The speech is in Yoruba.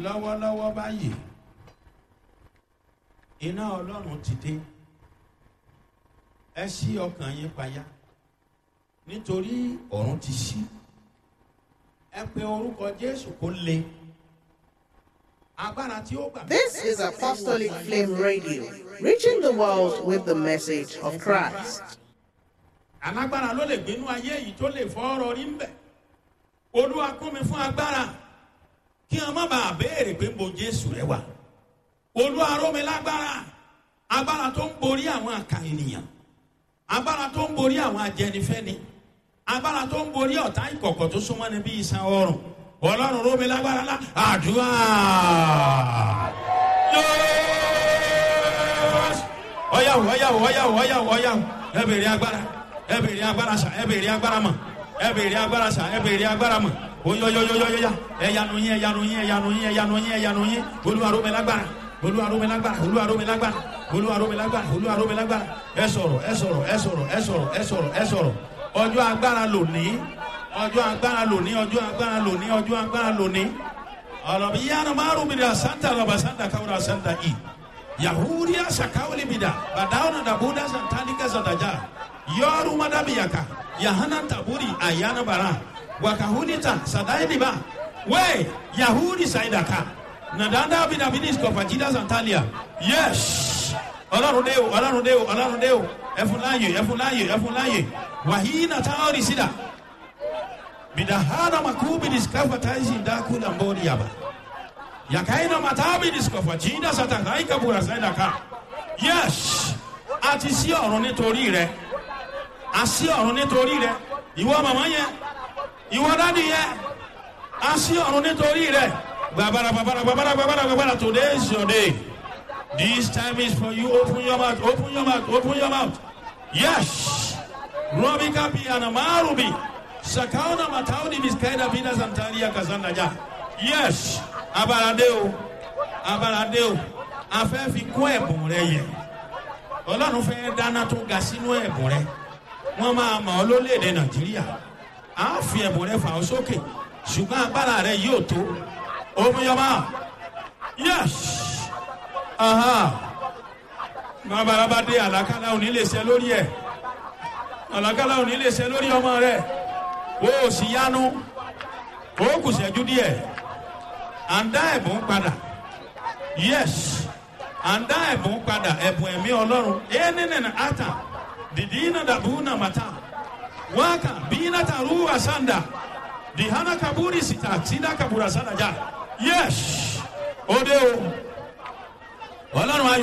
lọ́wọ́lọ́wọ́ báyìí iná ọlọ́run ti dé ẹ ṣí ọkàn yín payá nítorí ọ̀run ti ṣí ẹ pe orúkọ jésù kó le agbára tí ó gbà. This is Apostolic Flame Radio, reaching the world with the message of Christ. alágbára ló lè gbénú ayé yìí tó lè fọ́ ọ̀rọ̀ rí ń bẹ̀ olúwa kún mi fún agbára kí wọn má bàa béèrè pé bo jésù rẹ wà olúwa ró mi lágbára agbára tó ń borí àwọn àkà ènìyàn agbára tó ń borí àwọn ajẹnifẹni agbára tó ń borí ọ̀tá ìkọ̀kọ̀ tó súnmọ́ ni bí iṣan ọrùn ọlọ́run ró mi lágbára lá àdúrà ọyàwó ọyàwó ọyàwó ọyàwó ọyàwó ẹ bèrè agbára ẹ bèrè agbára sà ẹ bèrè agbára mọ ẹ bèrè agbára sà ẹ bèrè agbára mọ oyoyoyoyoya ẹyanu yín ẹyanu yín ẹyanu yín ẹyanu yín ẹyanu yín olúwaró mi lágbára olúwaró mi lágbára olúwaró mi lágbára olúwaró mi lágbára olúwaró mi lágbára ẹ sọ̀rọ̀ ẹ sọ̀rọ̀ ẹ sọ̀rọ̀ ẹ sọ̀rọ̀ ẹ sọ̀rọ̀ ẹ sọ̀rọ̀ ọjọ́ agbára lòní ọjọ́ agbára lòní ọjọ́ agbára lòní ọjọ́ agbára lòní ọlọ́bi yánnà márùn mi dà santa lọ́ba santa káwúrà santa i yahudiya sakawuli mi dà bàdáwọn dàbúdà santanika santaja yọrù madabiyaka yahana taburi ayana bara wakahunita sadaidiba we yahudi saidaka nadanda bidabidis kọfajida santalia yes ọlọrun de o ọlọrun de o ọlọrun de o ẹfunláyè ẹfunláyè ẹfunláyè wàhíínà táwọn ìsìdá bidahana makubidis kafataisi ndakula mbori yaba yakaina matabidis kọfajida satakaika bura saidaka yes àti sí ọ̀run nítorí rẹ àsí ọ̀run nítorí rẹ ìwọ màmá yẹn ìwọ dádì yẹn a sí ọ̀run nítorí rẹ̀ gbàbàrà gbàbàrà gbàbàrà gbàbàrà gbàbàrà today is your day this time is for you open your mouth open your mouth open your mouth yes robi kapi anamarubi sakauna matauni miskaida bina santaria kazanda ja yes abalade o abalade o a fẹ́ fi kún ẹ̀bùn rẹ yẹ ọlọ́run fẹ́ dáná tó ga sínú ẹ̀bùn rẹ wọ́n máa mọ̀ ọ́ lólèdè nàìjíríà a fi ẹ̀bùn rẹ fà ọ́ sókè ṣùgbọ́n agbára rẹ yóò tó omiyọba yes babalaba dé àlàkálà òní lè ṣe lórí ẹ àlàkálà òní lè ṣe lórí ọmọ rẹ o ò sì yánu o kù ṣẹ́jú díẹ̀ à ń dá ẹ̀bùn padà yes à ń dá ẹ̀bùn padà ẹ̀bùn ẹ̀mí ọlọ́run ẹ̀ nínú ata dìdí iná dàbú nà màtá waka bina taruwa sanda dihana kaburi sita sida kabura sanda ja yes ode o ọlọ́run ayọ̀.